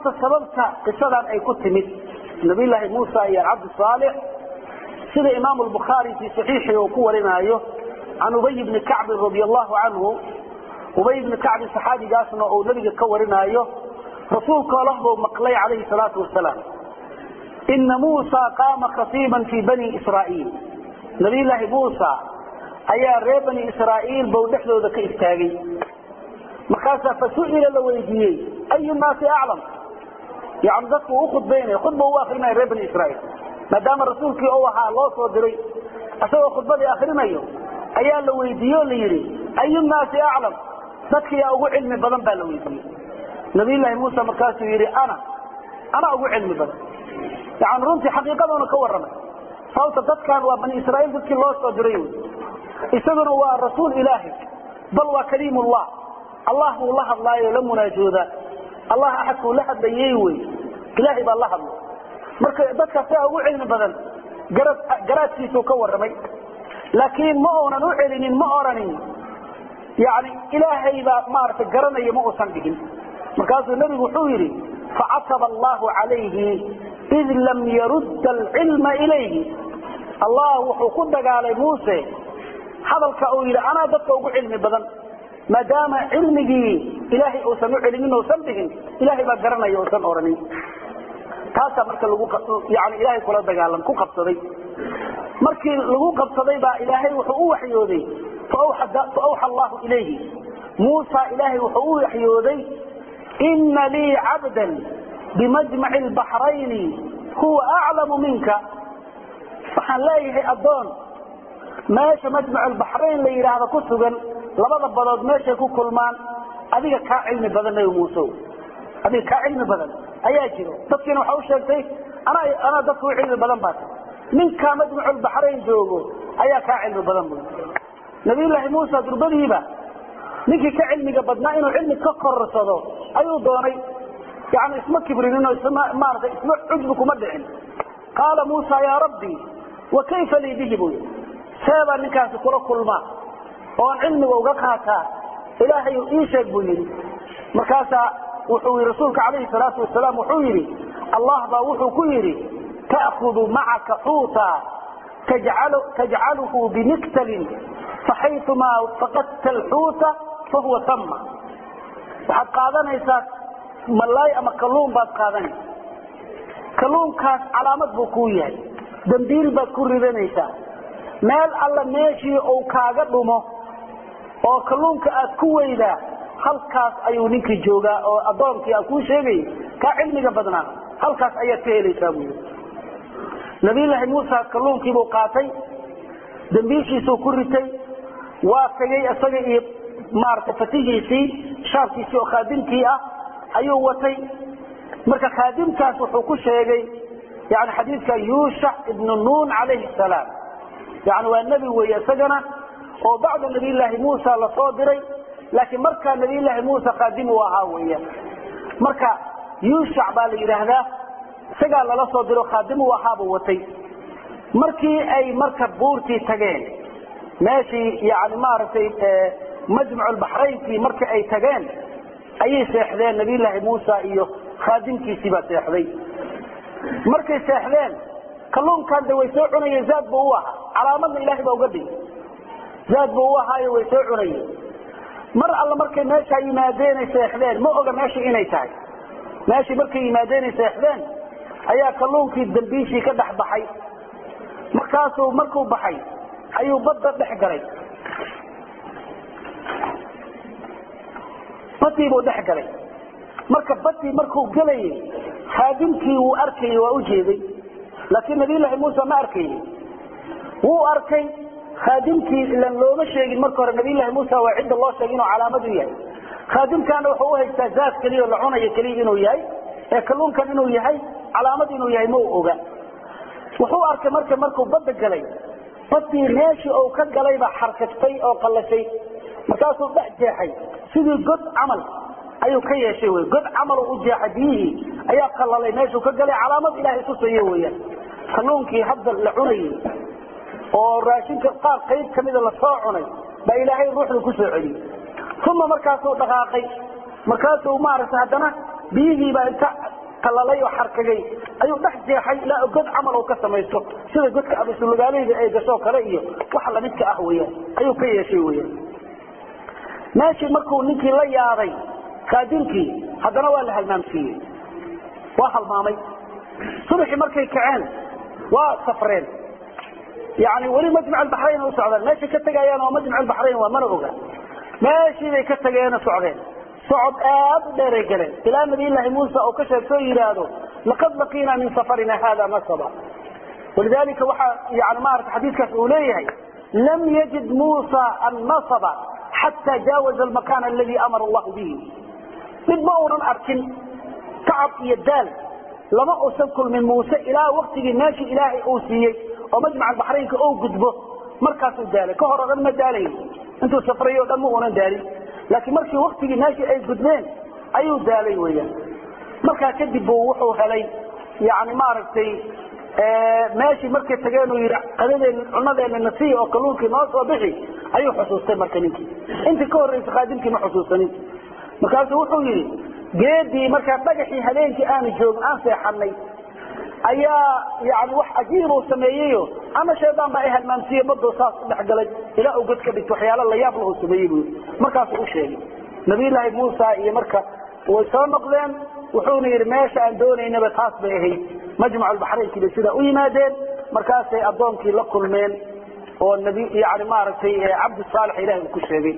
horta sababta qisadan ay ku timid nabiyllaahi muusa iyo cabdi saalix sida imaamu lbukhaari fii saxiixii uu ku warinaayo can ubay bni kacbin radi allahu canhu ubay bni kacbin saxaabigaasna uu nabiga ka warinaayo rasuulka olah buu maqlay calayhi salaatu wasalaam ina muusa qaama khasiiban fii bani israa'iil nabiyllaahi muusa ayaa reer bani israa'iil bau dhexdooda ka istaagay markaasaa fasu'ila la weydiiyey ayu naasi aclam yani dadku u khudbaynaya khudba u akrinaya reer bani israiil maadaama rasuulkii u ahaa loo soo diray isagoo khudbadii akrinayo ayaa la weydiiye o la yidhi ayu naasi aclam dadka yaa ugu cilmi badan baa la weydiiyey nabiyllaahi muuse markaasuu yidhi ana ana ugu cilmi badan yani runtii xaqiiqaduuna ka warramay sababta dadkan waa bani israiil dadkii loo soo diray wy isaguna waa rasuul ilaahi bal waa kaliimullah allah buu la hadlaayo la munaajoodaa allah axadkuu la hadlayey wey ilaahay baa la hadlay marka dadkaas yaa ugu cilmi badan garaadkiisuu ka warramay laakiin ma uunan u celinin ma oranin yani ilaahay baa maaragtay garanaya ma uusan dhigin markaasuu nebigu wuxuu yidhi facataba allahu calayhi id lam yarudda alcilma ilayhi allah wuxuu ku dagaalay muuse hadalka uu yidhi anaa dadka ugu cilmi badan maadaama cilmigii ilaahay uusan u celinin uusan dhihin ilaahay baa garanaya uusan oranin taasaa marka yani ilaahay kula dagaalam ku qabsaday markii lagu qabsaday baa ilaahay wuxuu u waxyooday faawxa allahu ilayhi muusa ilaahay wuxuu u waxyooday ina lii cabdan bimajmaci lbaxrayni huwa aclamu minka waxaan leeyahay addoon meesha majmac lbaxrayn la yidhaahdo ku sugan labada badood meeshay ku kulmaan adiga kaa cilmi badan nabi muuse adiga kaa cilmi badan ayaa jiro dadkiina waxa u sheegtay anaa dadka u cilmi badan baa ninkaa majmaculbaxrayn joogo ayaa kaa cilmi badan bu nabiyllaahi muuse durbadiiba ninkii ka cilmiga badnaa inuu cilmi ka korsado ayuu doonay yani isma kibrinin maarata isma cujbi kuma dhicin qaala muusa yaa rabbi wa kayfa lii bihi buu yii seebaa ninkaasi kula kulmaa oon cilmiga uga qaataa ilaahay ii sheeg buu yidhi markaasaa wuxuu yii rasuulka calayhi salaatu wasalaam wuxuu yidhi allah baa wuxuu ku yidhi ta'kudu macaka xuuta tajcaluhu bimiktalin faxaytumaa faqadta alxuuta fahuwa tama waxaad qaadanaysaa malaay ama kalluun baad qaadanaysa kalluunkaas calaamad buu kuu yahay dambiil baad ku ridanaysaa meel alla meeshii uu kaaga dhumo oo kalluunka aad ku weydaa halkaas ayuu ninkii joogaa oo addoonkii aan kuu sheegay kaa cilmiga badnaa halkaas ayaad ka helaysaa buu yii nabiyllaahi muusa kalluunkiibuu qaatay dambiishiisuu ku ritay waa tegay isaga iyo maarata fatihiisii shaarkiisii oo khaadimkii ah ayuu watay marka khaadimkaas wuxuu ku sheegay yani xadiidka yuushac ibnu nuun calayhi salaam yani waa nebi weeye isagana oo bacda nabiyllaahi muusa lasoo diray laakiin markaa nabiyllaahi muusa khaadim uu ahaa weeyaan marka yuushac baa la yidhaahdaa isagaa lala soo diro khaadim uu ahaabuu watay markii ay marka buurtii tageen meeshii yani maaragtay majmaculbaxraynkii markii ay tageen ayay seexdeen nabiyllaahi muusa iyo khaadimkiisii baa seexday markay seexdeen kalluunkan de way soo cunayeen zaad buu u ahaa calaamadna ilaahay baa uga dhigay zaad buu u ahaayo way soo cunayeen mar alla markay meeshaa yimaadeenay seexdeen ma oga meeshii inay tahay meeshii markay yimaadeenay seexdeen ayaa kalluunkii dambiishii ka dhex baxay markaasuu markuu baxay ayuu badda dhex galay badii buu dhex galay marka badii markuu gelayay khaadimkii wuu arkayey waa u jeeday laakiin nabiyllaahi muuse ma arkayni wuu arkay khaadimkii ilan looma sheegin marka hore nabiyllaahi muuse waa cidda loo sheegay inuu calaamad u yahay khaadimkaana wuxuu u haystaa zaad keliya oo la cunayo keliya inuu yahay ee kalluunkan inuu yahay calaamad inuu yahay ma u oga wuxuu arkay marka markuu badda galay badii meeshii uu ka galayba xarkaftay oo qallashay markaasuu dhex jeexay sidii god camal ayuu ka yeeshay wy god camal u jeexay biyihii ayaa qalalay meeshuu ka galay calaamad ilaahay tusayo weyaan kalluunkii hadda la cunayay oo raashinka qaar qayb kamida lasoo cunay baa ilaahay ruuxda kusoo celiyey uma markaasuu dhaqaaqay markaasuu maaragtay haddana biyihiibaa inta qalalay oo xarkagay ayuu dhex jeexay ilaa god camal uu ka samaysto sida godka abasulugaaleyda ay gasho kale iyo waxa lamidka ah weyaan ayuu ka yeeshay weyaan meeshii markuu ninkii la yaabay kaadinkii haddana waa la halmaamsiiyey waa halmaamay subaxii markay kaceen waa safreen yani weli majmac albaxrayn u socdaan meeshay ka tegayaan waa majmac albaxrayn waa mana oga meeshii bay ka tageena socdeen socod aad u dheeray galeen ilaa nabiyllaahi muusa uu ka sheegto yidhaahdo laqad laqiina min safarina hada nasaba walidalika waxaa yani maarata xadiidkaas uu leeyahay lam yajid muusa annasaba xataa jaawaza almakan aladi amara allahu bihi mid ma uunan arkin tacab iyo daal lama uusan kulmin muuse ilaa waktigii meeshii ilaahay uu siiyey oo majmac albaxraynka ou gudbo markaasuu daalay ka hor o dhan ma daalayn intuu safray o dhan ma uunan daalin laakiin markii waktigii meeshii ay gudbeen ayuu daalay weyaan markaa kadib buu wuxuu helay yani maaragtay meeshii markay tageen uu yidhi qadadeen cunadeena nasiya oo kalluunkii noo soo bixi ayuu xusuustay marka ninkii intii ka horraysa khaadimkii ma xusuusanin markaasuu wuxuu yidhi geedii markaa dhagaxii habeenkii aanu joogin aan seexanay ayaa yani wax cajiibuu sameeyeyo ama shaydaan baa ay halmaamsiiye badoo saas u dhexgalay ilaa uu god ka dhigto waxyaala layaab lahu sameeyey buu markaasuu u sheegay nabiyullaahi muusa iyo marka way soo noqdeen wuxuuna yidhi meesha aan doonaynaba taas bay ahayd majmac albaxraynkii bay sidaa u yimaadeen markaasay addoonkii la kulmeen oo nabi yani maaragtay cabdi saalex ilahi uu ku sheegay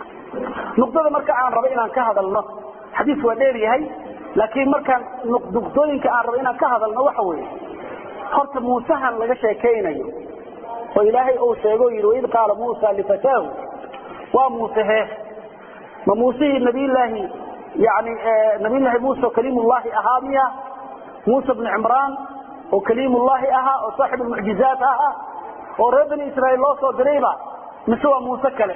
nuqdada marka aan rabo inaan ka hadalno xadiis waa dheer yahay laakiin markaan nuqdooyinka aan rabo inaan ka hadalno waxa weeye horta muusahan laga sheekaynayo oo ilaahay uu sheego yidhi waid qaala muusa lifataahu waa muuse hee ma muusihii nabiyllaahi yani nabiyllaahi muuse oo kaliimullaahi ahaa miya muuse bnu cimraan oo kaliimullaahi ahaa oo saaxib almucjizaat ahaa oo reer bani israaiil loo soo dirayba mise waa muuse kale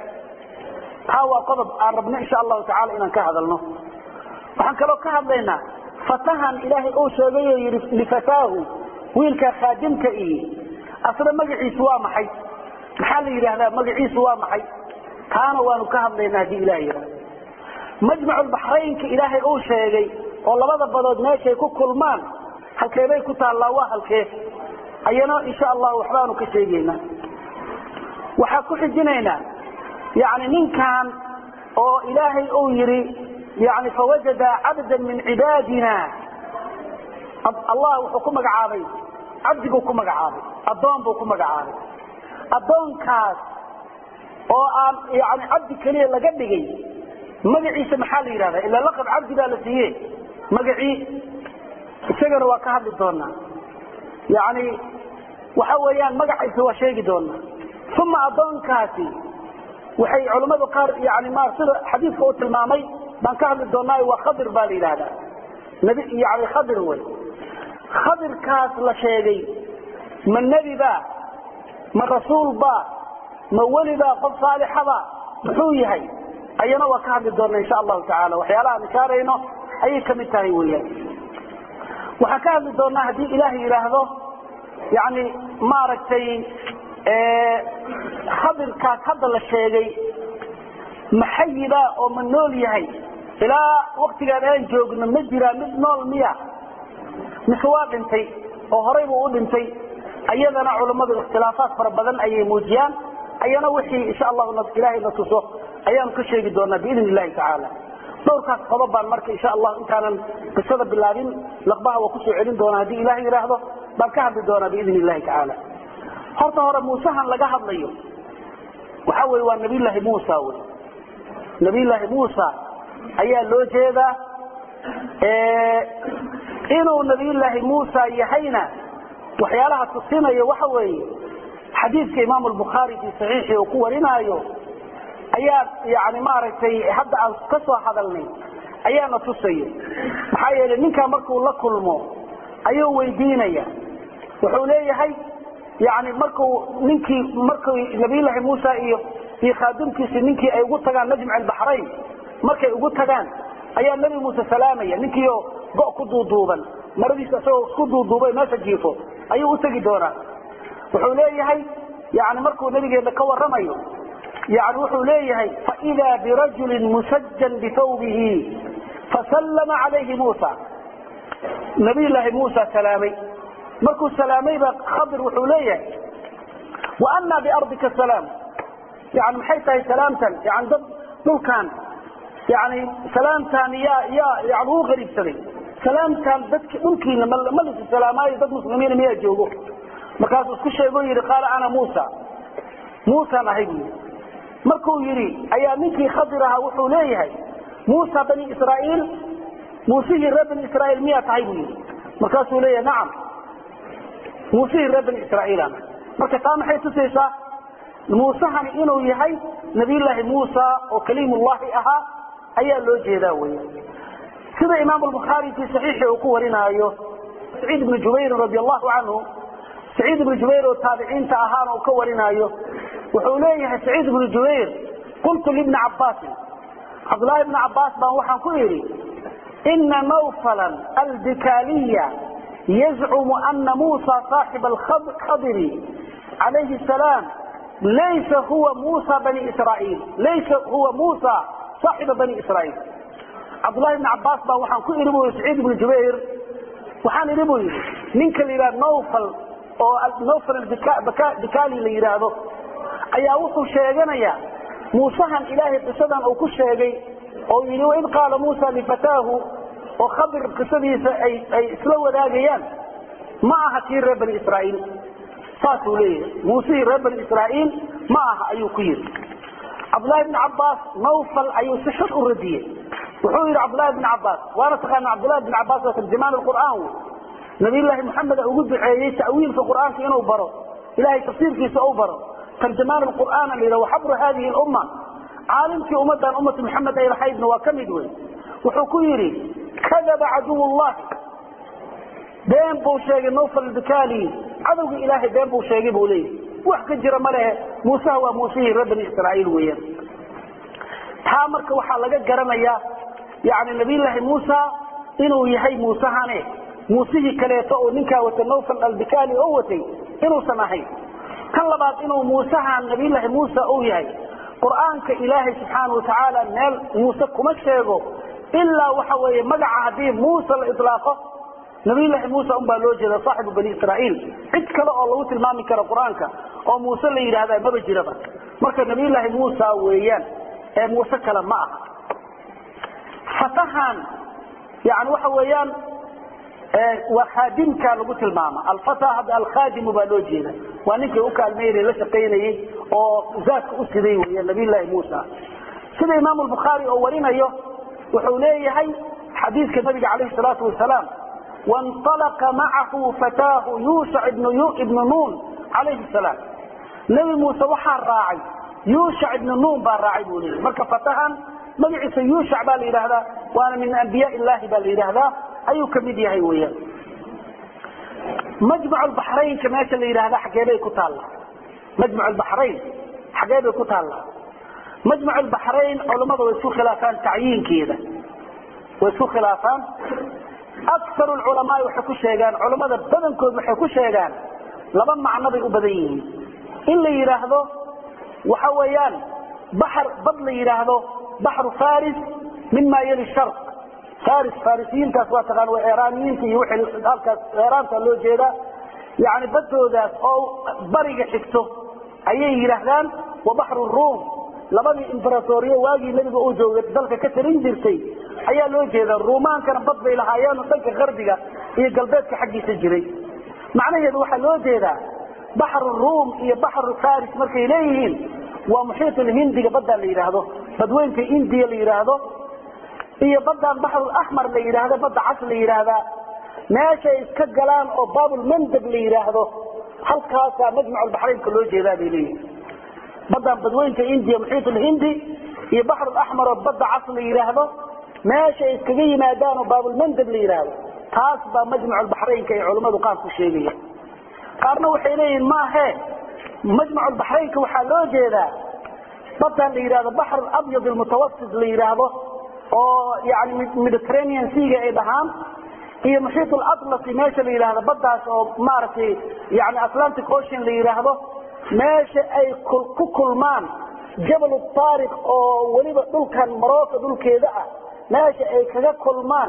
taa waa qodob aan rabno insha allahu tacala inaan ka hadalno waxaan kaloo ka hadlaynaa fatahan ilaahay uu sheegayo yidhi lifataahu wiilkaa khaadimka iyo asna magaciisu waa maxay maxaa la yidhaahdaa magaciisu waa maxay taana waanu ka hadlaynaa haddii ilaha yidhahdo majmacu lbaxraynka ilaahay uu sheegay oo labada badood meeshay ku kulmaan halkeebay ku taallaa waa halkee ayana insha allahu waxbaanu ka sheegaynaa waxaa ku xijinaynaa yani ninkan oo ilaahay uu yidhi yani fawajada cabda min cibaadina allah wuxuu ku magacaabay cabdiguu ku magacaabay addoon buu ku magacaabay addoonkaas oo aan yani cabdi keliya laga dhigay magaciisa maxaa la yidhahda ila laqab cabdi baa la siiye magacii isagana waa ka hadli doonaa yani waxa weeyaan magaciisa waa sheegi doonaa uma addoonkaasi waxay culammadu qaar yani ma sida xadiidka uu tilmaamay baan ka hadli doonaayo waa khadir baa la yidhaahdaa nabi yani khadir wey khadirkaas la sheegay ma nebi ba ma rasuul ba ma weli ba qof saalixaba muxuu yahay ayana waa ka hadli doona insha allahu tacaala waxyaalaha aan ishaarayno ayay kamid tahay weyaan waxaan ka hadli doonaa haddii ilaah yidhaahdo yani maaragtay khadirkaas hadda la sheegay maxayiba oo ma nool yahay ilaa waktigaan aan joogno ma jiraa mid nool miya mise waa dhintay oo horay buu u dhintay ayadana culammadu ikhtilaafaat fara badan ayay muujiyaan ayana wixii insha allahu ilaahay na tuso ayaanu ka sheegi doonaa biidn illahi tacaala dhowrkaas qodob baan marka insha allahu intaanan qisada bilaabin laqbaha waa kusoo celin doonaa haddii ilaah yidhaahdo baan ka hadli doonaa biidn illahi tacaala horta hore muusahan laga hadlayo waxa weye waa nabiyllaahi muusa wey nabiyllaahi muusa ayaa loo jeedaa inuu nabiyllaahi muusa yahayna waxyaalaha tusinaya waxa weeye xadiidka imaam albukhaari fii saxiixii uu ku warinaayo ayaa yani maaragtay hadda aan ka soo hadalnay ayaana tusayo maxaa yeelay ninkaa markuu la kulmo ayuu weydiinaya wuxuu leeyahay yani marku ninkii marku nabiyllaahi muusa iyo iyo khaadimkiisi ninkii ay ugu tagaan najmac albaxrayn markay ugu tagaan ayaa nebi muuse salaamaya ninkiio go ku duuduuban maradiisa isagoo isku duuduubay meesha jiifo ayuu u tegi doonaa wuxuu leeyahay yani markuu nabigeena ka waramayo yani wuxuu leeyahay faida birajulin musajan bithawbihi fasallama calayhi muusa nabiyulaahi muusa salaamay markuu salaamayba khadir wuxuu leeyahay wa anaa biardika salaam yani maxay tahay salaamtan yani dad dhulkan yani salaamtan yaa yaa yani uu qariibsaday salaamtan dadki dhulkiina ma lisi salaamaayo dad muslimiina miyaa joogo markaasuu isku sheego yidhi qaala ana muusa muusaan ahay buu yidhi markuu yidhi ayaa ninkii khadir ahaa wuxuu leeyahay muusa bani israaiil muusihii reer bani israaiil miyaa tahay buu yidhi markaasuu leeyahay nacam muusihii reer bani israaiilaan marka taa maxay tusaysaa muusehani inuu yahay nabiyulaahi muusa oo kaliimullahi ahaa ayaa loo jeedaa wey sida imaam albukhaari fii saxiixi uu ku warinaayo saciid ibnu jubayrin radi allahu canhu saciid ibnu jubayr oo taabiciinta ahaana uu ka warinaayo wuxuu leeyahay saciid ibnu jubayr qultu libni cabbaasin cabdullaahi ibni cabbaas baan waxaan ku idhi ina nawfalan albikaaliya yazcumu ana muusa saaxiba alkhadiri calayhi salaam laysa huwa muusa bani israaiil laysa huwa muusa saaxiba bani israaiil cabdullahi ibni cabbaas baa waxaan ku idhi bu saciid ibnu jubayr waxaan idhi buu yidhi ninka la yidhaha nawfal oo nawfal bikaali la yidhaahdo ayaa wuxuu sheeganayaa muusahan ilaahay qisadan uu ku sheegay oo yidhi waid qaala muusa lifataahu oo khadir qisadiisa ay isla wadaagayaan ma aha kii reer bani israaiil saasuu leeyahay muusihii reer bani israaiil ma aha ayuu ku yidhi cabdullahi bni cabbaas nawfal ayuu si xun u radiyey wuxuu yidhi cabdullahi bni cabbaas waana taqaana cabdullahi bni cabbaas waa tarjamaan alqur'aan wey nabiyullaahi maxamed ugu duceeyey ta'wiilka qur'aanka inuu baro ilahay tafsiirkiisa u baro tarjamaan alqur'aan la yidhaha waxabru hadihi lumma caalimkii ummadan ummatu maxamed ay lahaydna waa ka mid wey wuxuu ku yidhi kadaba caduw llahi been buu sheegay nawfal bikali cadowga ilaahay been buu sheegay buu leeyahy wax ka jira ma lehe muuseha waa muusihii reer bani israaiil weeyaan taa marka waxaa laga garanayaa yani nabiyullaahi muusa inuu yahay muusehane muusihii kaleeto oo ninkaa wata nawfal albikali oo watay inuusan ahayn kan labaad inuu muusehan nabiyullaahi muusa uu yahay qur'aanka ilaahay subxaana watacaala meel muuse kuma sheego ilaa waxa weeye magaca haddii muuse la ilaaqo nabiyullaahi muusa unbaa loo jeeda saaxibu bani israaiil cid kale oo lagu tilmaami karo qur-aanka oo muuse la yidhaahda maba jiraba marka nabiyullaahi muusa weeyaan ee muuse kale ma aha fatahan yani waxa weeyaan waa khaadimka lagu tilmaama alfata hadda alkhaadimu baa loo jeeda waa ninkii u kaalmaynay la shaqaynayey oo zaadka u siday weya nabiyullaahi muusa sida imaam albukhaari oo warinayo wuxuu leeyahay xadiidka nabiga calayhi salaatu wasalaam wainalaqa macahu fataahu yuushac ibnu nuun calayhi salaam nebi muuse waxaa raacay yuushac ibnu nuun baa raacay buu leeyahy marka fatahan magaciisa yuushac baa la yidhaahdaa waana min ambiyaa illahi baa la yidhaahdaa ayuu ka mid yahay weyaan majmac baxraynka meesha la yidhaahda xageebay ku taallaa majmac baxrayn xagee bay ku taallaa majmac baxrayn culammada way isku khilaafaan tacyiinkeeda way isku khilaafaan akar culamaai waxay ku sheegaan culammada badankood waxay ku sheegaan laba macno bay u badan yihiin in la yidhaahdo waxa weeyaan baxr bad la yidhaahdo baxru faris mima yali sharq faris farisiyiintaas waa taqaan waa eraaniyiinta iyo wixii halkaas eraanta loo jeedaa yani badoodaas oo bariga xigto ayay yidhaahdaan wa baxru ruum labadii imberatoriyo waagii nebiga uu joogay dalka ka tarin jirtay ayaa loo jeeda ruumaankana bad bay lahaayeen dhanka qarbiga iyo galbeedka xaggiisa jiray macnaheedu waxaa loo jeedaa baxru ruum iyo baxru faris markay leeyihiin waa muxiit lhindiga baddaa la yidhaahdo badweynka indiya la yidhaahdo iyo badaan baxrulaxmar la yidhaahdo badda cas la yidhaahdaa meeshay iska galaan oo baabulmandab la yidhaahdo halkaasaa majmac baxraynka loo jeedaa bay leeyihin badaan badweynka indiya muxiit lhindi iyo baxrulaxmar oo badda cas la yidhaahdo meeshay iskaga yimaadaan oo baabulmandab la yidhaahdo taas baa majmac baxraynka ay culammadu qaar ku sheegaya qaarna waxay leeyihin maahe majmac baxraynka waxaa loo jeedaa badaan la yidhahdo baxr abyad almutawasit la yidhaahdo oo yani mediterranean seaga ay dhahaan iyo muxiit alatlasi meesha la yidhahdo baddaas oo maaragtay yani atlantic ocean la yidhaahdo meesha ay ku kulmaan jabal taariq oo weliba dhulkan marocco dhulkeeda ah meesha ay kaga kulmaan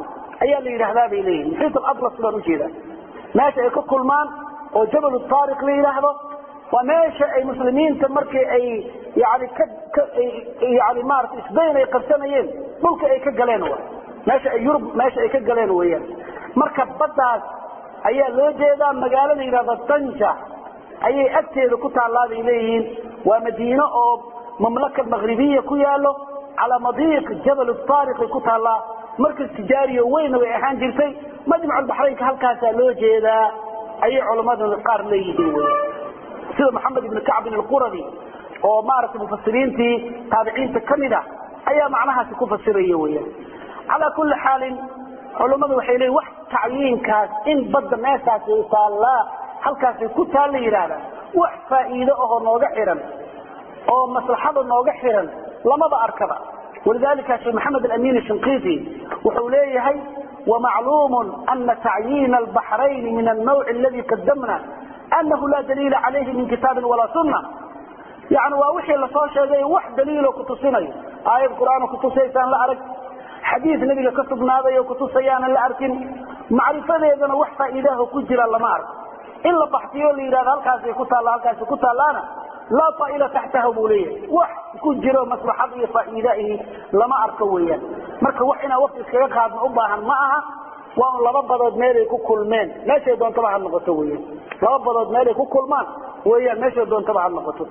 ayaa la yidhaahdaa bay leeyihin muxiit alatlas baan ujeedaa meesha ay ka kulmaan oo jabal taariq la yidhaahdo waa meesha ay muslimiinta markii ay yani yani maarata isbayn ay qabsanayeen dhulka ay ka galeen wa meesha ay yurub meesha ay ka galeen weeyaan marka baddaas ayaa loo jeedaa magaalo la yidhahdo danja ayay agteeda ku taallaa bay leeyihiin waa madiino oo mamlaka maghribiya ku yaalo calaa madiiq jabal taariqay ku taallaa markas tijaariyo weyna way ahaan jirtay majmaculbaxraynka halkaasaa loo jeedaa ayay culammada qaar leeyihiin wy sida maxamed ibn kacbin alquradi oo maaragtay mufasiriintii taabiciinta ka mid ah ayaa macnahaasi ku fasiraya weyaan calaa kulli xaalin culammadu waxay leeyiin wax tacyiinkaas in badda meeshaasi taallaa halkaasay ku taal la yidhaahda wax faa'iido ahoo nooga xihan oo maslaxada nooga xihan lamaba arkaba walidalika sheekh maxamed alamin shinqiti wuxuu leeyahay ومعلوم أن تعيين البحرين من النوع الذي قدمنا أنه لا دليل عليه من كتاب ولا سنة يعني ووحي لصو شيغي wax daliil ku tusinayo aayad quraan ku tusaysan la arag xadiis nabiga ka sugnaaday ku tusayaan la arkin macrifadeedana wax faa'iido ku jira lama arag in la baxtiyo la yiraahdo halkaas ay ku taala halkaas ku taalaana la fa'ila tahtahu buliya wax ku jiro maslaxad iyo faa'iido lama arko weeyaan marka wax ina waqti iskaga qaadno u baahan ma aha waa laba badood meel ay ku kulmeen meeshay doontaba ha noqoto weeyaan laba badood meel ay ku kulmaan weeyaan meeshay doontaba ha noqoto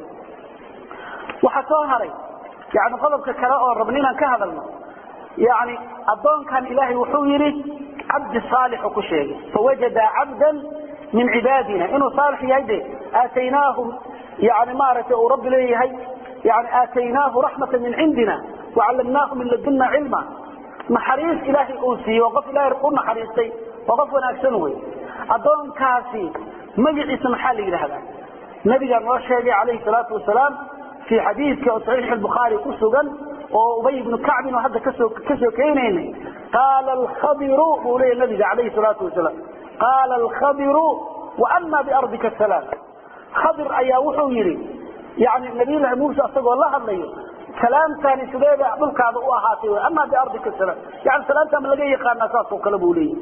waxa soo haray yani qodobka kale oo rabni inaan ka hadalno yani adoonkan ilaahay wuxuu yidhi cabdi saalixu ku sheegay fawajada cabdan min cibaadina inuu saalix yahay de aataynaahu yani maaragtay uu rabbi leeyahay yani aataynaahu raxmata min cindina wacallamnaahu min ladunna cilma naxariis ilaahay uu siiyey waa qof ilaahay u naxariistay waa qof wanaagsan wey adoonkaasi magaciisa maxaa la yidhaahdaa nabigaa noo sheegay calayhi salaatu wasalaam في حديث صحيح البخاري كسغن وأبي بن كعب وهذا كسو كسو كينين قال الخضر ولي النبي عليه الصلاة والسلام قال الخضر وأما بأرضك السلام خضر أيا وحويري يعني النبي الله موسى أصدق الله الله كلام ثاني سبيبة أبلك هذا أهاتي أما بأرضك السلام يعني سلام تام لقي يقال ناساس وكلبوا لي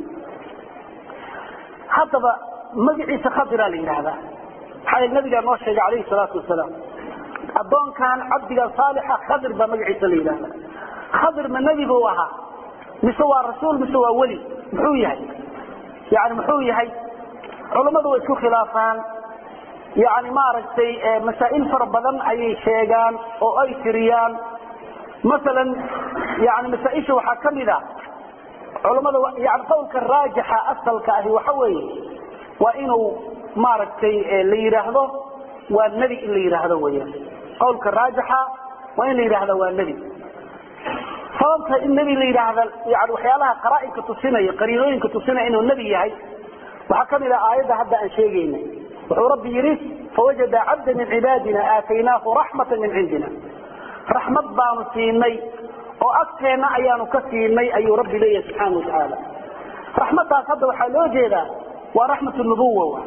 حتى مجعي سخضر لي هذا حي النبي قال عليه الصلاة والسلام adoonkan cabdiga saalixa khadir baa magaciisa la yidhaahda khadir ma nebi buu ahaa mise waa rasuul mise waa weli muxuu yahay yani muxuu yahay culammadu way isku khilaafaan yani maaragtay masaa'il fara badan ayay sheegaan oo ay tiriyaan masalan yani masaaisha waxaa ka mid a culammada yani qowlka raajixa asalka ahi waxa weeye waa inuu maaragtay la yidhaahdo waa nebi in la yidhaahdo weyaan qowlka raajixa waa in la yidhaahda waa nebi sababta in nebi la yidhaahda yani waxyaalaha qaraainka tusinaya qariinooyinka tusinaya inuu nebi yahay waxaa ka mid ah aayadda hadda aan sheegayna wuxuu rabbi yidhi fawajada cabda min cibaadina aataynaahu raxmata min cindina raxmad baanu siinay oo agteenna ayaanu ka siinay ayuu rabbi leeyahay subxaana watacaala raxmadaas hadda waxaa loo jeedaa waa raxmat nubuwa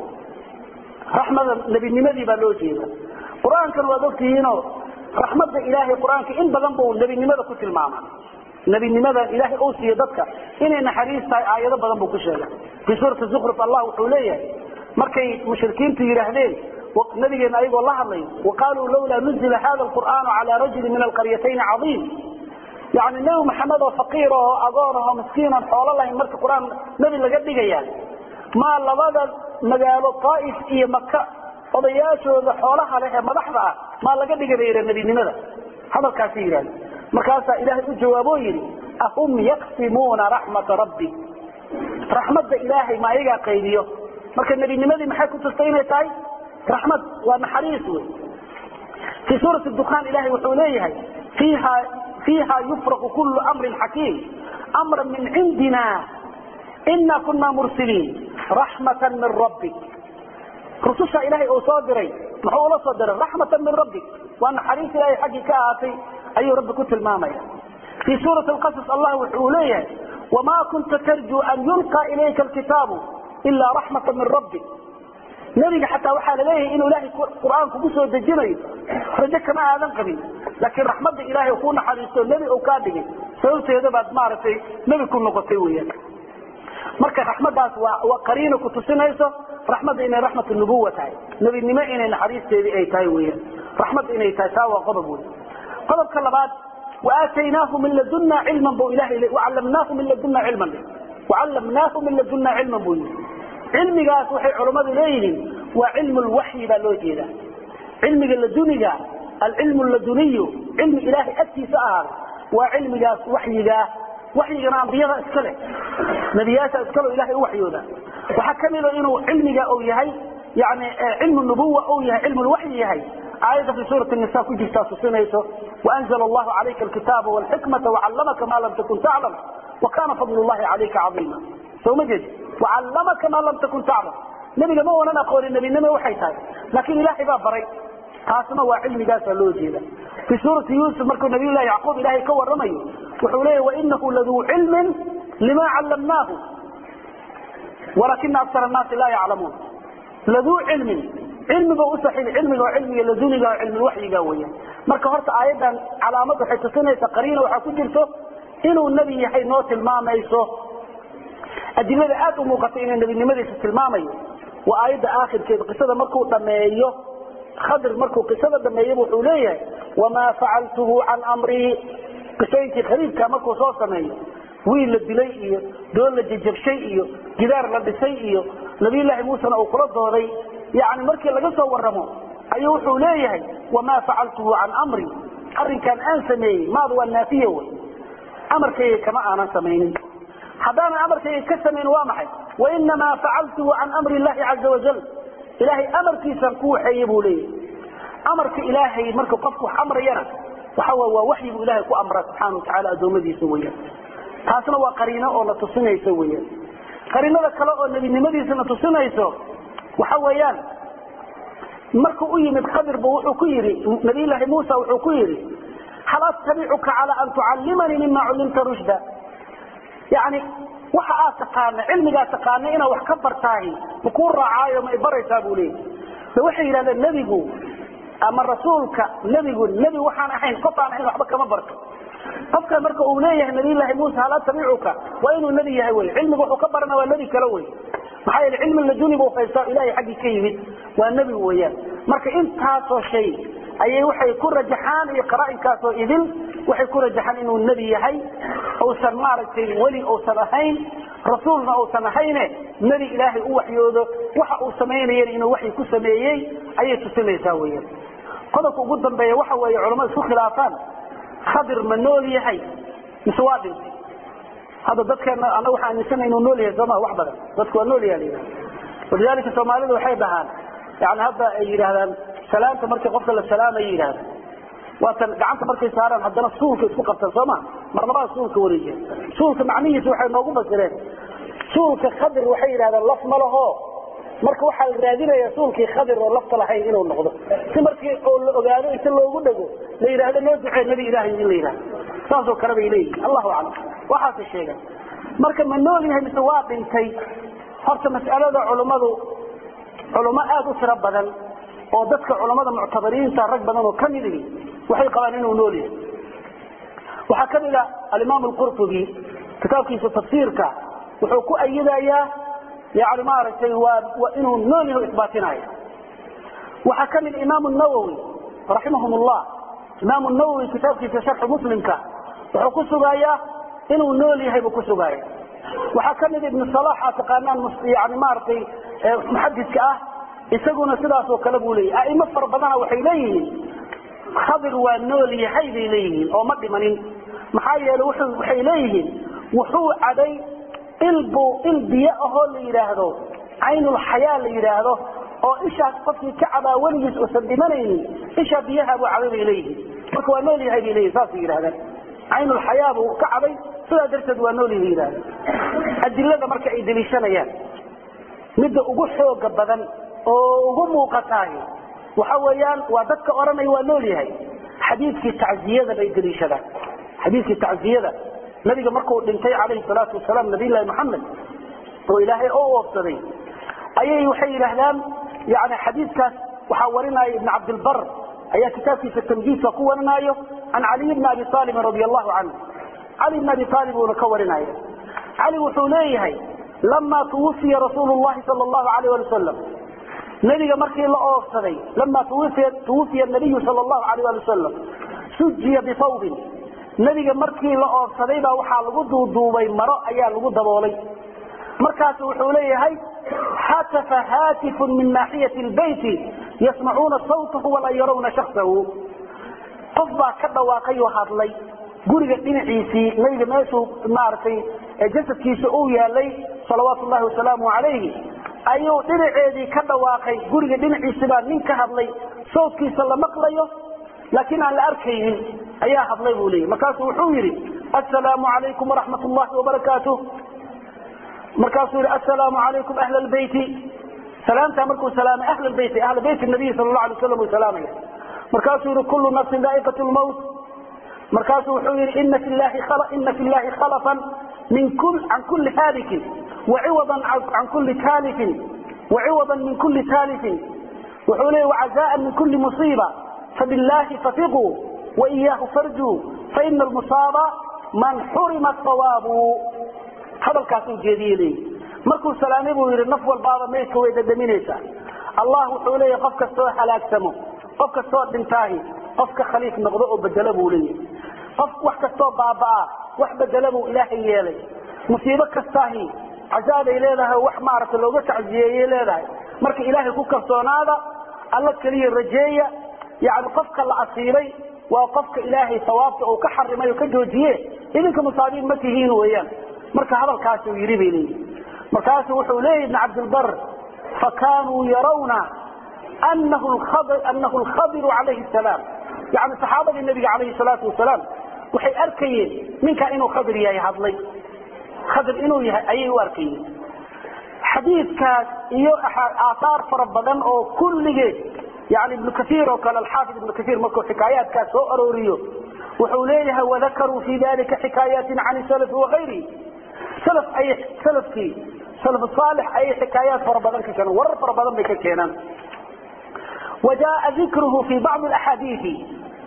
raxmada nebinimadii baa loo jeeda qur-aankan waad ogtihiinoo raxmadda ilaahay qur-aanka in badan buu nebinimada ku tilmaama nebinimada ilaahay uu siiyo dadka inay naxariis tahay aayado badan buu ku sheegay fii suurati zukruf allah wuxuu leeyahay markay mushrikiintu yidhaahdeen nabigeena ayagoo la hadlay waqaaluu lawlaa nuzila hada alqur'aanu calaa rajuli min alqaryatayn cadiim yani nebi maxamed oo faqiir oo agoon oo miskiinan xoolo lahayn marka qur-aan nebi laga dhigaya maa labada magaalo طaaif iyo maka odayaashooda xoolaha leh ee madaxda ah maa laga dhiga bay yidhah nebinimada hadalkaasi yidhahda markaasaa ilaahay u jawaaboo yidhi ahum yaqsimuuna raxmata rabbi raxmadda ilaahay ma ayagaa qaybiyo marka nebinimadii maxay ku tustay inay tahay raxmad waa naxariis wey fii suurati dukaan ilahay wuxuu leeyahay fiiha fiiha yufraqu kullu amrin xakiim amran min cindina ina kuna mursiliin raxmata min rabbik rususha ilaahay uu soo diray muxuu ula soo diray raxmata min rabbik waa naxariis ilaahay xaggii ka ahaatay ayuu rabbi ku tilmaamaya fii suurati alqasas allah wuxuu leeyahay wamaa kunta tarjuu an yulqa ilayka alkitaabu ilaa raxmata min rabbik nebiga xataa waxaa laleeyahay inuu ilaahay qur-aan kugu soo dejinayo rajo kama aadan qabin laakiin raxmadda ilaahay kuu naxariisto nebi uu kaa dhigay sababteeda baad maaragtay nebi ku noqotay weyaan marka raxmadaas waa qariino ku tusinayso raxmadda inay raxmat nubuwa tahay nebinimo inay naxariisteedii ay tahay weyan raxmad inay tahay taa waa qodob wey qodobka labaad waaataynaahu min laduna cilman bu ilahay wacallamnaahu min laduna cilman wacallamnaahu min laduna cilman buu yii cilmigaas waxay culammadu leeyihiin waa cilmu lwaxyi baa loo jeeda cilmiga laduniga alcilmu laduniyu cilmi ilaahay agtiisa ahaaday waa cilmigaas waxyigaa waxyigana ambiyada iska leh nebiyaasha iskale ilahay u waxyooda waxaa ka mida inuu cilmiga uu yahay yani cilmu nubuwa uu yahay cilmu lwaxyi yahay aayadda fi suurati nisa ku jirtaa tusinayso waanzla allahu calayka alkitaaba walxikmata wacallamaka ma lam takun taclam wakana fadl llahi calayka caiima soo ma jeed wacallamaka ma lam takun taclam nebiga ma oonan aqoonin nebinimo waxay tahay laakiin ilaahay baa baray taasna waa cilmigaasaa loo jeeda fi suurati yusuf markuu nabiylahi yacquub ilaahay ka waramayo wuxuu leeya wainahu laduu cilmin lima callamnaahu walakina akar annaasi laa yaclamuun laduu cilmin cilmiga usaxiil cilmiga oo cilmiga laduniga oo cilmiwaxyiga weya marka horta aayadan calaamad waxay tusinaysa qariina waxaa ku jirto inuu nebi yahay noo tilmaamayso adilada aad u muuqata inay nebinimadiisa tilmaamayo waa aayadda aakhirkeeda qisada markuu dhameeyo khadir markuu qisada dhameeyaba wuxuu leeyahay wamaa facaltuhu can amrii qisooyinkii khariibka markuu soo sameeyo wiil la dilay iyo doon la jajabshay iyo gidaar la dhisay iyo nabiyllaahi muusena uu kula dooday yani markii laga soo waramo ayuu wuxuu leeyahay wamaa facaltuhu can amri arrinkan aan sameeyey maadu waa naafiya wey amarkayga kama aanan samaynin haddaanan amarkayga ka samayn waa maxay wainamaa facaltuhu can amri llahi caza wajal ilaahay amarkiisaan ku waxeeye buu leeyahay amarka ilaahay marka qofku wax amrayana waxa waa waxyi buu ilahay ku amraa subxaana watacaala addoommadiisa weyaan taasna waa qariino oo na tusinayso weyaan qariinada kale oo nebinimadiisa na tusinayso waxa weeyaan markuu u yimid khadirbu wuxuu ku yidhi nabiyllaahi muusa wuxuu ku yidhi hal attabicuka cala an tucallimanii mima cullimta rushda yani waxa aad taqaana cilmigaa taqaana inaad wax ka bartaahi makuu raacaayo ma ibaraysaa buu leeyay de waxay yidhahdeen nebigu ama rasuulka nebigu nebi waxaan ahayn qof aan ahayn waxba kama barto qofka marka uu leeyahay nabiyllaahi muusa hal attabicuka waa inuu nebi yahay wey cilmiga wuxuu ka barana waa nebi kale wey maxaa yeele cilmi laduni buu haystaa ilahay xaggii ka yimid waa nebi weeyaan marka intaasoo shay ayay waxay ku rajaxaan iyo qara'inkaasoo idil waxay ku rajaxaan inuu nebi yahay uusan maaragtay weli uusan ahayn rasuulna uusan ahayne nebi ilaahay u waxyoodo waxa uu samaynayana inuu waxyi ku sameeyey ayay tusinaysaa weyaan qodobka ugu dambeeya waxa weeye culamada isku khilaafaan khadir ma nool yahay mise waa dhintay hadda dadkeena ana waxaa aaminsana inuu nool yahay sooma wax badan dadku waa nool yaha la yidhaha walidalika soomaalida waxay dhahaan yani hadda ay yidhaahdaan salaamta markii qofka la salaamay yidhahda waatan gacanta markay saaraan haddana suulka isku qabtaan sooma mar labada suulka wareejiya suulka macnihiisa waxay noogu fasireen suulka khadir waxay yidhahdaan laf ma laho marka waxaa la raadinaya suulkii khadir oo lafta lahayn inuu noqdo si markii oo la ogaado inta loogu dhego la yidhahdo noo ducee nebi ilaahay in la yidhahdo saasoo kale bay leeyihin allahu aclam waxaase sheegan marka ma nool yahay mise waa dhintay horta mas'alada culummadu culummo aada u tiro badan oo dadka culammada muctabariinta rag badan oo ka mid ihi waxay qabaan inuu nool yahay waxaa ka mid a alimaam alqurtubi kitaabkiisa tafsiirka wuxuu ku ayidayaa yani maaragtay waa inuu nool yahay isbaatinayo waxaa ka mid imaam nawowi raximahum llah imaam nawowi kitaabkiisa sharxu muslimka wuxuu ku sugayaa inuu nool yahay buu ku sugaaya waxaa ka mid ibnu salax aad taqaanaan yani maaragtay muxadidka ah isaguna sidaasoo kale buu leeyahy aimo fara badana waxay leeyihiin khadir waa nool yahay bay leeyihiin oo ma dhimanin maxaa yeele waxay leeyihiin wuxuu caday ilbu il biyo ahoo la yidhaahdo caynulxayaa la yidhaahdo oo ishaas qofkii ka cabaa weligiis uusan dhimanaynin ishaa biyaha buu cabay bay leeyihiin marka waa nool yahay bay leeyihin saasay yidhahdaan caynulxayaa buu ka cabay sidaa darteed waa nool yahay yidhahda adilada marka ay deliishanayaan midda ugu xooga badan oo ugu muuqataahi waxa weeyaan waa dadka odhanaya waa nool yahay xadiidkii tacziyada bay deliishadaan xadiidkii tacziyada nabiga markuu dhintay calayhi salaatu wasalaam nabiyllahi maxamed oo ilaahay oo oofsaday ayay waxay yidhaahdaan yani xadiidkaas waxaa warinaya ibn cabdilbar ayaa kitaabkiisa tamjiidka ku warinaayo can caliy bni abi aalibin radi allahu canhu cali bn abi aalib uuna ka warinaya cali wuxuu leeyahay lamaa tuwufiya rasuulu llahi sal allahu alayh ali wasalam nebiga markii la oofsaday lamaa tuwufiya nabiyu sal allahu alayh ali wasalam sujiya bifawbin nebiga markii la oofsaday baa waxaa lagu duuduubay maro ayaa lagu daboolay markaasu wuxuu leeyahay hatafa haatifun min naaxiyati lbeyti yasmacuuna sawtahu walaa yarawna shaksahu qof baa ka dhawaaqay oo hadlay guriga dhinaciisii nabiga meeshuu maaragtay jasadkiisa uu yaalay salawaatu llahi wasalaamu calayhi ayuu dhinaceedii ka dhawaaqay guriga dhinaciisi baa nin ka hadlay sawtkiisa la maqlayo laakiin aan la arkaynin ayaa hadlay buu leeyay markaasuu wuxuu yidhi assalaamu calaykum waraxmat llahi wabarakaatuh markaasuu yidhi assalaamu calaykum ahla lbeyti salaamtaa markuu salaamay ahla lbeyti ahla beyti nabiy sal la alay waslam uu salaamaya markaasuu yihi kullu nafsin daa'iqat lmawt markaasuu wuxuu yihi ina fi llahi khalafan can kulli haalikin waciwadan can kulli taalifin waciwadan min kulli taalifin wuxuu leeyay wacazaan min kulli musiiba fabillahi fafiquu waiyaahu farjuu faina almusaaba man xurima sawaabu hadalkaasuu jeediye leeyi markuu salaamay buu yidhi naf walbaaba meydka way dhadhaminaysaa allah wuxuu leeyahy qof kastoo halaagsamo qof kastoo dhintaahi qofka khaliif noqdo oo bedela buu leeyahy qof wax kastoo baabaa wax bedela buu ilaahay yeelay musiibo kastaahi cazaabay leedahay wax maaragta looga tacziyeeyey leedahay marka ilaahay ku kalsoonaada alla keliya rajeeya yani qofka la asiibay waa qofka ilaahay sawaabta uu ka xarimay oo ka joojiye idinka musaabiin ma tihiin weeyaan marka hadalkaasuu yidhi bay leeyihi markaasuu wuxuu leeyahy ibn cabdilbar fakanuu yarawna anahu alkhadiru calayhi salaam yani saxaabadii nabiga calayhi salaatu wasalaam waxay arkayeen ninkaa inuu khadir yahay hadlay khadir inuu yahay ayay u arkayeen xadiidkaas iyo aaaar fara badan oo kulligeed yani ibnu kaiir oo kale alxaafid ibnu kaiir markuu xikaayaatkaas soo arooriyo wuxuu leeyahay wadakaruu fi dalika xikaayaatin can salafi wakayrihi salaf ayay salafkii salaf saalix ayay xikaayaat fara badan ka keenaan warar fara badan bay ka keenaan وجاء ذكره في بعض الأحاديث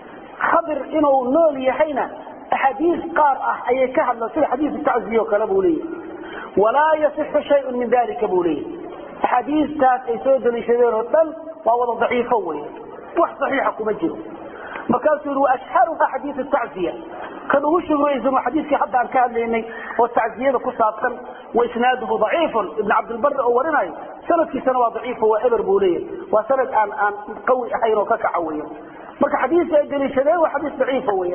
خبر إنه نول يحينا أحاديث قار أي كهل سيد حديث التعزية وكلبه ولا يصح شيء من ذلك بوليه أحاديث تات أي سود لشبير والتل وهو ضعيف هو وح صحيح كمجره مكان وأشهرها حديث التعزية كانوا وشوا يزنوا حديث حتى عن كان لأني والتعزية كسابقا وإسناده ضعيف ابن عبد البر أولنا سند في سنة ضعيف هو إبر بولية وسند أن أن قوي أحيان وككعوية مركا حديث أجل شبيه وحديث ضعيف هو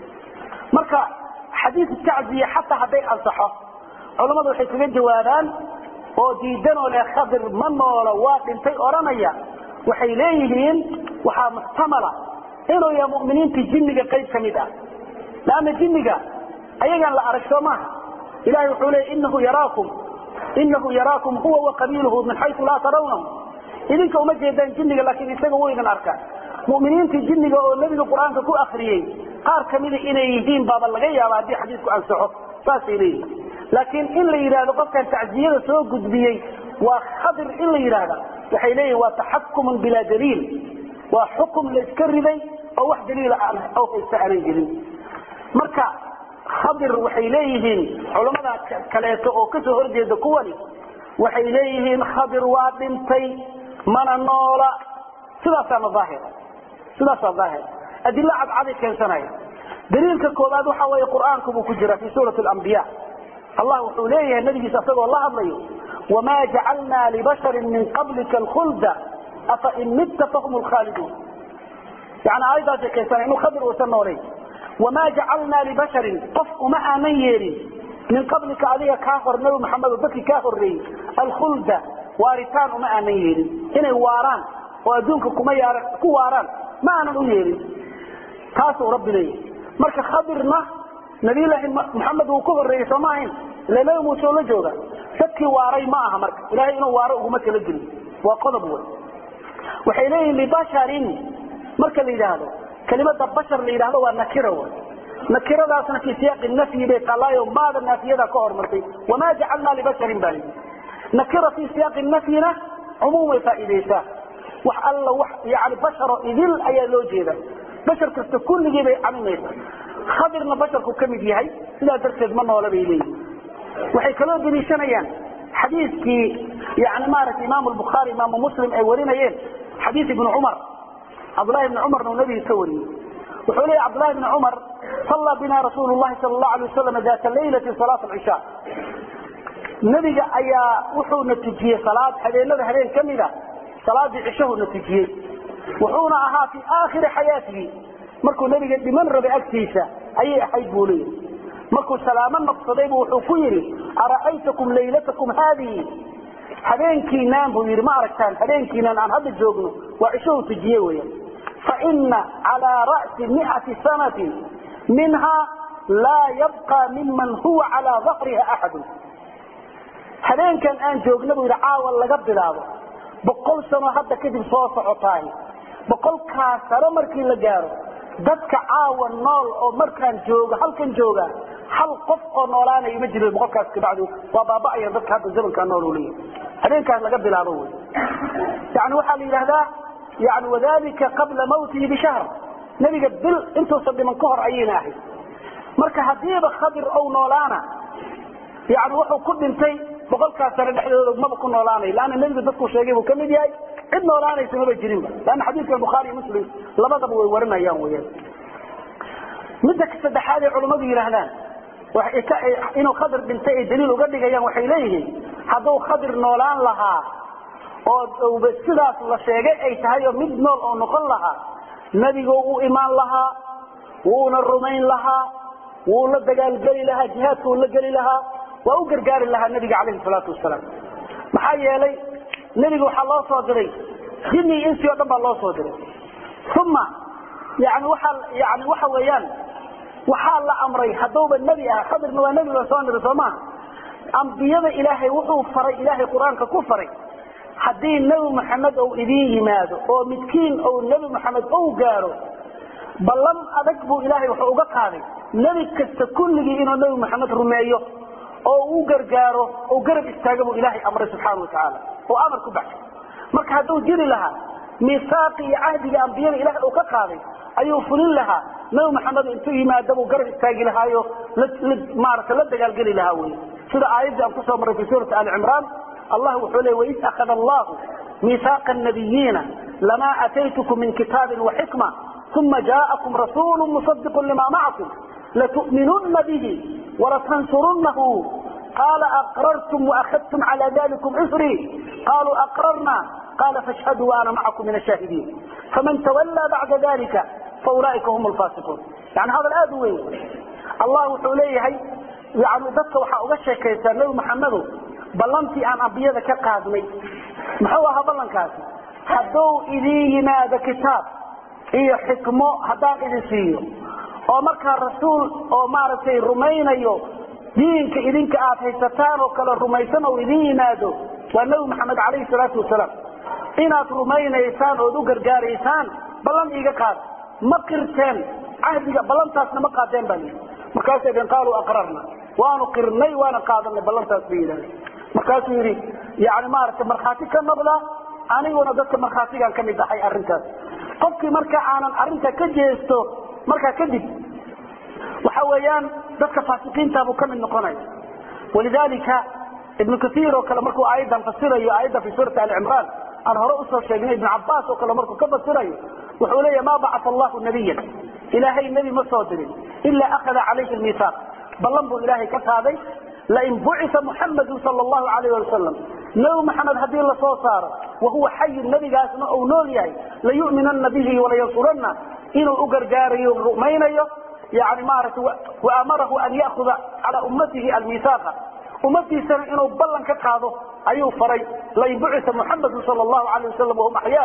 مركا حديث التعزية حتى حتى أنصحه علماء waxay kaga jawaabaan oo diidan oo leh khadir ma noola waa dhintay oranaya waxay leeyihiin waxaa muxtamala inuu yahay mu'miniinta jinniga qayb ka mid ah laana jinniga ayagaan la arag soo maaha ilahay wuxuu leeyay inahu yaraakum inahu yaraakum huwa wa qabiiluhu min xaysu laa tarawnahum idinka uma jeedaan jinniga laakiin isaga waynan arkaan mu'miniintii jinniga oo nebiga qur-aanka ku akriyey qaar kamida inay yihiin baaba laga yaaba haddii xadiisku ansaxo saasay leeyihin laakiin in la yidhaahdo qofkan tacziyada soo gudbiyey waa khadir in la yidhaahda waxay leeyihin waa taxakumun bilaa daliil waa xukum la iska riday oo wax daliila oo haysta aanan jirin marka khadir waxay leeyihiin culamada kaleeto oo kasoo horjeeda kuwani waxay leeyihiin khadir waa dhintay mana noola sidaasaana daahir sidaasaa daahir adilo cadcaday keensanaya daliilka koobaad waxa weeye qur'aanku buu ku jira fi suurati alambiya allah wuxuu leeyahay nabigiisa asagoo la hadlayo wamaa jacalnaa libasharin min qablika alkhulda afa in mitta fahum lkhaaliduun yani aayaddaasay keensanaya inuu khadir uusan noolayn wamaa jacalnaa libasharin qof uma aanan yeelin min qablika adiga kaa hor nabi maxamed oo dadkii kaa horreeyey alkhulda waaritaan uma aanan yeelin inay waaraan oo adduunka kuma yaara ku waaraan ma aanan u yeelin taasuu rabbi leeyahay marka khadirna nabiyullaahi maxamed uu ka horreeyey soo ma ahayn ila nabi muuse oo la jooga dadkii waaray ma aha marka ilahay inuu waaro uguma kala gelin waa qodob wey waxay leeyihin libasharin marka la yidhaahdo kelimada bashar la yidhahdo waa nakira wey nakiradaasna fi siyaaqi nafyi bay taalaayo maada naafiyada ka hormartay wamaa jacalnaa libasharin baa layidhi nakira fi siyaaqi nafyina cumuum way faa'iidaysaa wax alla wax yani basharo idil ayaa loo jeeda bashar kasta kulligii bay camimaysaa khadirna basharku ka mid yahay sidaa darteed ma noola bay leeyihin waxay kaloo deliishanayaan xadiiskii yani maaragtay imaamu lbukhaari imaamu muslim ay warinayeen xadiis ibnu cumar cabdullahi ibni cumarna uu nabiga ka wariyey wuxuu leeyahy cabdullahi ibni cumar sallaa bina rasuulu llahi sala allahu alay wasalam data laylati salaat alcishaa nebiga ayaa wuxuuna tujiyey salaad habeenada habeen ka mida salaadii cishahuna tujiyey wuxuuna ahaa fii aakhiri xayaatihi markuu nebiga dhiman rabay agtiisa ayay ahayd buu leeyahy markuu salaamo noqsadaybu wuxuu ku yidhi ara'aytakum laylatakum haadihi habeenkiinaan buu yidhi ma aragtaan habeenkiinaan aan hadda joogno waa cishahu tujiye weya faina calaa ra'si miati sanatin minha laa yabqa miman huwa calaa dahriha axadun habeenkan aan joogna buu yidhi caawa laga bilaabo boqol sano hadda kadib soo socotaay boqolkaas sano markii la gaaro dadka caawa nool oo markaan joogo halkan jooga hal qof oo noolaanaya ma jiro boqolkaas kabacdi waa baaba'aya dadka hadda zamankaa nool u leeyahay habeenkaas laga bilaabo wey yani waxaa la yidhahdaa yani wadalika qabla mawtihi bishahr nebiga bil intuusan dhiman ka hor ayayna ahayd marka hadiiba khadir ou noolaana yani wuxuu ku dhintay boqolkaas sano dhexdooda maba ku noolaanay laanna nebigu dadku sheegay buu kamid yahay cid noolaanaysa maba jirinba laanna xadiidka bukhaari iyo muslim labadaba way warinayaan weyaan midda saddexaad ay culammadu yidhaahdaan inuu khadir dhintay ay daliil uga dhigayaan waxay leeyihiin hadduu khadir noolaan lahaa oo sidaas la sheegay ay tahay oo mid nool oo noqon lahaa nebigu u imaan lahaa wuuna rumayn lahaa wuu la dagaalgeli lahaa jihaadka uu la geli lahaa waa u gargaari lahaa nebiga calayhi salaatu wasalaam maxaa yeelay nebiga waxaa loo soo diray jinni iyo insi o dhan baa loo soo diray uma yani waaa yani waxa weeyaan waxaa la amray hadduuba nebi ah khadirna waa nebi baa soo niri soo maha ambiyada ilaahay wuxuu faray ilaahay qur-aanka ku faray haddii nebi maxamed ou idiin yimaado oo midkiin ou nebi maxamed ou gaaro ballan adag buu ilaahay wuxuu uga qaaday nebi kasta kulligii inuu nebi maxamed rumeeyo oo u gargaaro oo garab istaaga buu ilaahay amray subxaana watacaala oo amar ku baxshay marka hadduu jiri lahaa miisaaqi iyo cahdiga ambiyada ilahay uu ka qaaday ayuu fulin lahaa nabi maxamed intuu yimaada buu garab istaagi lahaayo maarata la dagaalgeli lahaa wey sida aayaddii aan kusoo marray fi suurati ali cimraan allah wuxuu leey waid akhada allahu miisaaqa nabiyiina lamaa ataytukum min kitaabin waxikma uma jaءakum rasuulu musadiqu lima macakum latu'minuna bihi walatansurunahu qaala aqrartum waahadtum cala dalikum isrii qaluu aqrarna qala fashhaduu waana macakum min ashaahidiin faman tawallaa bacda dalika faulaaika hum lfaasiquun yani hadal aada u weyn allah wuxuu leeyahay yani dadka waxaa uga sheekaysaa nebi maxamedow ballantii aan ambiyada ka qaadnay muxuu ahaa ballankaasi hadduu idiin yimaado kitaab iyo xikmo haddaan idin siiyo oo markaa rasuul oo maaragtay rumaynayo diinka idinka aad haysataan oo kale rumaysan oo idin yimaado waa nebi maxamed calayhi salaatu wasalaam inaad rumaynaysaan ood u gargaaraysaan ballan iiga qaad ma qirteen cahdiga ballantaasna ma qaadeen baa lii markaasay dhn qaaluu aqrarna waanu qirnay waana qaadanay ballantaas bay yidhahda markaasuu yidhi yani maaragtay markhaati ka noqda aniguna dadka markhaatigaan ka mid ahay arrintaas qofkii marka aanan arrinta ka jeesto markaa kadib waxa weeyaan dadka faasiqiinta buu ka mid noqonaya walidalika ibnu kaiir oo kale markuu aayaddan fasirayo aayadda fi suurati ali cimraan aan hore usoo sheegnay ibnu cabaas oo kale markuu ka fasirayo wuxuu leeya ma bacaa allahu nabiyan ilaahay nebi ma soo dirin ila akhada calayhi miisaaq ballan buu ilaahay ka qaaday lain bucisa muxamadu sal llahu alayh wasalam nebi maxamed haddii lasoo saaro wahuwa xayun nebigaasna uu nool yahay layu'minana bihi walayansuranna inuu u gargaarayo rumaynayo yani maaragtay waamarahu an ya'huda calaa ummatihi almiisaaqa ummadiisana inuu ballan ka qaado ayuu faray lain bucisa muxamadu sal llahu alayh wasalam wahum axyaa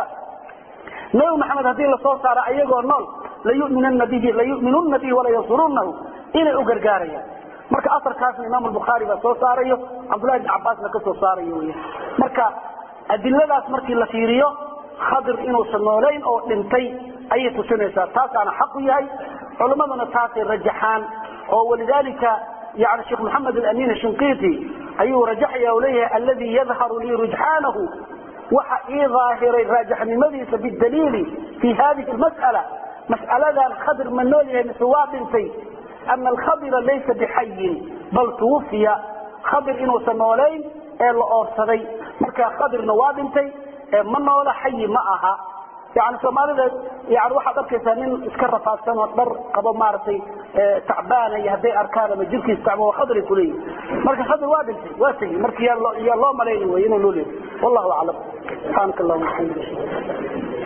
nebi maxamed haddii lasoo saaro ayagoo nool layuminuna bihi layu'minuna bihi walayansurunahu inay u gargaarayaan marka aarkaasna imaam bukhaari baa soo saarayo cabdullahi bn cabaasna ka soo saarayo wy marka adiladaas markii la fiiriyo khadir inuusan noolayn oo dhintay ayay tusinaysaa taasaana xaqu yahay culimmaduna taasay rajaxaan oo walidalika yani sheekh maxamed alamin shinqiti ayuu rajaxaya o leeyahay alladii yadharu lii rujxaanahu waxa ii daahiray raajaxnimadiisa bidaliili fi hadihi mas'ala mas'aladan khadir ma nool yahay mise waa dhintay ana alkhadira laysa bixayin bal tuwufiya khadir inuusan noolayn ee la oorsaday marka khadirna waa dhintay ma noola xayi ma aha yani soomaalida yani waxaad arkaysaa nin iska rafaadsan oo dhar qabo maaragtay tacbaana iyo hadday arkaan ama jirkiis tacbo khadri kuleeyihi marka khadir waa dhintay waa tegi marka yaa loo malayni wey inuu nool yahay wallahu aclam subxaanaka allahuma waxamdika